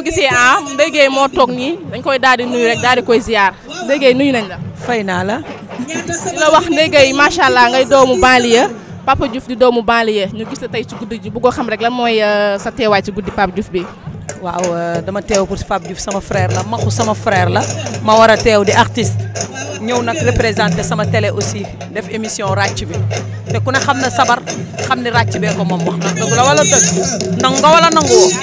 gisee ah Ndeye Gueye moo toog nii dañ koy daal di nuyu rek daal di koy ziar Ndeye Gueye nuyu nañ la. fay naa la. di la wax Ndeye Gueye macha allah ngay doomu banlieue Papa Diouf di doomu banlieue ñu gis la tey ci guddi ji bëggoo xam rek lan mooy sa teewaay ci guddi Pape Diouf bi. waaw dama teew pour Pape Diouf sama frère la maxu sama frère la ma war a teew di artiste ñëw nag représenté sama télé aussi def émission ràcc bi te ku ne xam na sabar xam ni ràcc bee ko moom wax na dëgg la wala dëgg nangu nga wala nangu woo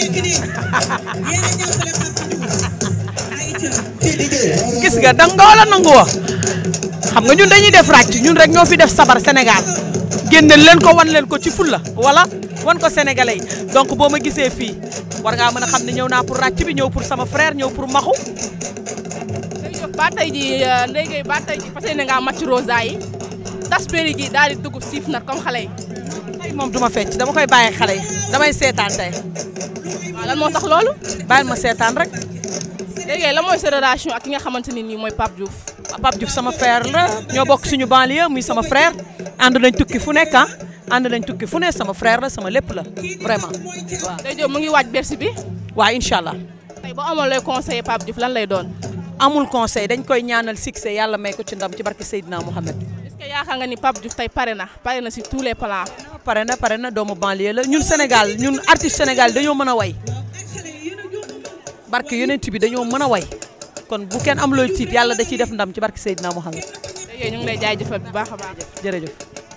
gis nga dang nga wala nangu woo xam nga ñun dañuy def ràcc ñun rek ñoo fi def sabar Sénégal génne leen ko wan leen ko ci fulla wala wan ko sénégalais yi donc boo ma gisee fii war ngaa mën a xam ne ñëw naa pour ràcc bi ñëw pour sama frère ñëw pour maxu Ndeye Diop ba tey ji Ndeye Gueye ba tey ji fas yéene nga màcc rosa yi tas péri gi daal di dugg siif nag comme xale yi. tey moom duma fecc dama koy bàyyi xale yi damay seetaan tey waaw lan moo tax loolu. bàyyil ma seetaan rek Ndeye Gueye lan mooy sa relation ak ki nga xamante ne nii mooy Pape Diouf. Pape Diouf sama frère la ñoo bokk suñu banlieue muy sama frère ànd nañ tukki fu nekk ah ànd nañ tukki fu ne sama frère la sama lépp la vraiment waaw. Ndeye Diop mu ngi waaj Bercy bi waaw incha allah tey boo amoon lay conseiller Pape Diouf lan lay doon. amul conseil dañ koy ñaanal succès yàlla may ko ci ndam ci barke Seydina Mohamed. est-ce que yaakaar nga ni Pape Diouf tey pare na pare na si tous les plans. pare na pare na doomu banlieue la ñun Sénégal ñun artiste Sénégal dañoo mën a way barke yonent bi dañoo mën a way kon bu kenn am looy tiit yàlla da ciy def ndam ci barke Seydina Mohamed Ndeye Gueye ñu ngi lay jaajëfal bu baax a baax. jërëjëf.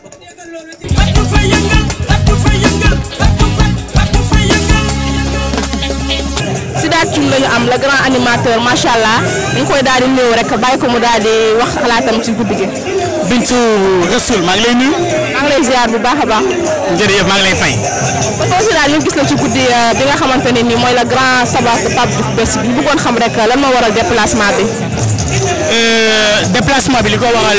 Sidaat Thioune la ñu am le grand animateur macha allah dañ koy daal di néew rek bàyyi ko mu daal di wax xalaatam ci guddi gi. Bintu Rasoul maa ngi lay nuyu. maa ngi lay ziar bu baax a baax. jërëjëf maa ngi lay fay. ba tey si daal ñu gis la ci guddi bi nga xamante ne nii mooy le grand sabbat de Pape Diouf Bercy bi ñu bëggoon xam rek lan moo waral déplacement bi. déplacement bi li ko waral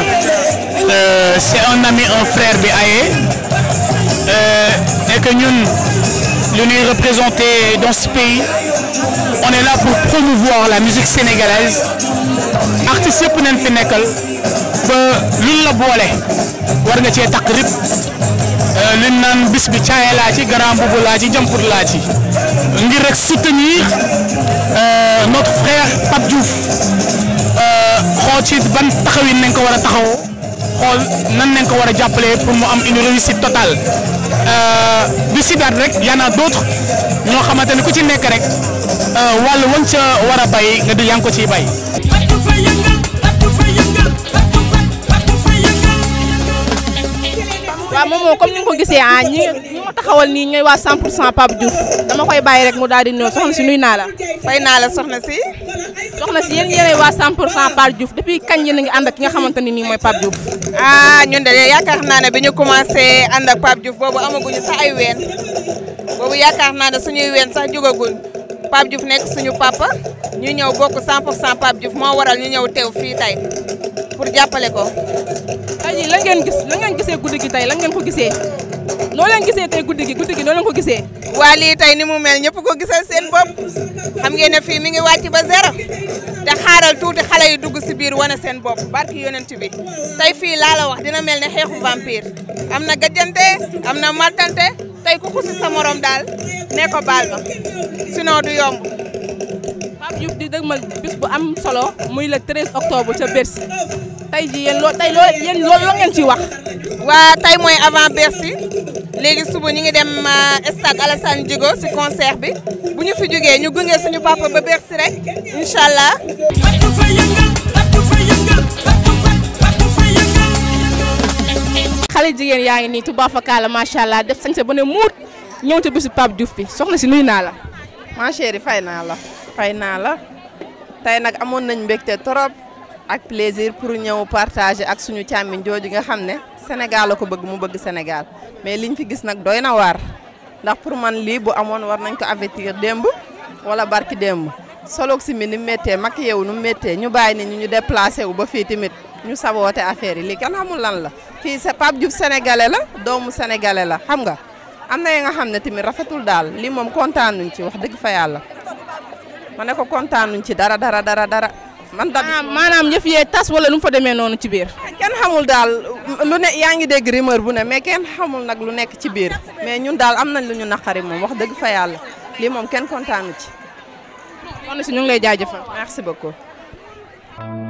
c'est un ami un frère bi aye et que ñun lu ñuy représenter dans ce pays on est là pour promouvoir la musique sénégalaise artistes yëpp nañ fi nekkal ba luñ la boole war nga cee takk rip luñ naan bis bi caaye laa ci grand boubou laa ci jampur laa ci ngir rek soutenir notre frère Pape Diouf xool ci ban taxawin nañ ko war a taxawoo xool nan nañ ko war a jàppale pour mu am une réussite totale du sidaat rek y en a d'autres ñoo xamante ne ku ci nekk rek wàllu wañ ca war a bay nga di yaa ngi ko ciy bay. waaw moom moom comme ni nga ko gisee ah ñi ñi ma taxawal nii ñooy waa 100 pour cent Pape Diouf dama koy bàyyi rek mu daal di ñëw soxna si nuy naa la. fay naa la soxna si soxna si yéen yéenay waa 100 pour cent Pape Diouf depuis kañ yéen a ngi ànd ak ki nga xamante ne nii mooy Pape Diouf. ah ñun de yaakaar naa ne bi ñu commencé ànd ak Pape Diouf boobu amaguñu sax ay ween boobu yaakaar naa ne suñuy ween sax jógaguñ Pape Diouf nekk suñu papa ñu ñëw bokk 100 pour cent Pape Diouf moo waral ñu ñëw teew fii tey pour jàppale ko. tey jii lan ngeen gis lan ngeen gisee guddi gi tey lan ngeen ko gisee noo leen gisee tey guddi gi guddi gi noo leen ko gisee. waa lii tey ni mu mel ñëpp ko gisal seen bopp xam ngeen ne fii mi ngi wàcc ba zéro te xaaral tuuti xale yi dugg si biir wane seen bopp barki yonent bi tey fii laa la wax dina mel ne xeexu vampire am na gajjante am na mattante tey ku xusi sa morom daal ne ko baal ma sinon du yomb. Pape Diouf di dëgmal bis bu am solo muy le 13 octobre ca Bercy tey jii yéen loo tey loo yéen loolu la ngeen ciy wax. waa tey mooy avant Bercy léegi suba ñu ngi dem stade Alassane Djigo si concert bi bu ñu fi jógee ñu gunge suñu papa ba Bercy rek incha allah. xale jigéen yaa ngi nii Touba Fakala macha allah def sañ sa ba ne muut ñëw ca bisu Pape Diouf bi soxna si nuyu naa la. ma chérie fay naa la fay naa la tey nag amoon nañ mbégte trop ak plaisir pour ñëw partager ak suñu càmmiñ jooju nga xam ne Sénégal la ko bëgg mu bëgg Sénégal mais liñ fi gis nag doy na waar ndax pour man lii bu amoon war nañ ko avertir démb wala barki démb soloog si mi ni mu méttee mag yeewu nu mu méttee ñu bàyyi ni ñu ñu déplacé wu ba fii tamit ñu saboote affaire yi lii kenn xamul lan la fii sa Pape Diouf sénégalais la doomu sénégalais la xam nga am na yi nga xam ne tamit rafetul daal lii moom kontaanuñ ci wax dëgg fa yàlla ma ne ko kontaanuñ ci dara dara dara dara man da maanaam maanaam yëf yee tas wala nu mu fa demee noonu ci biir. kenn xamul daal lu ne yaa ngi dégg rumeur bu ne mais kenn xamul nag lu nekk ci biir mais ñun daal am nañ lu ñu naqari moom wax dëgg fa yàlla lii moom kenn kontaanu ci kon si ñu ngi lay jaajëfal. merci beaucoup.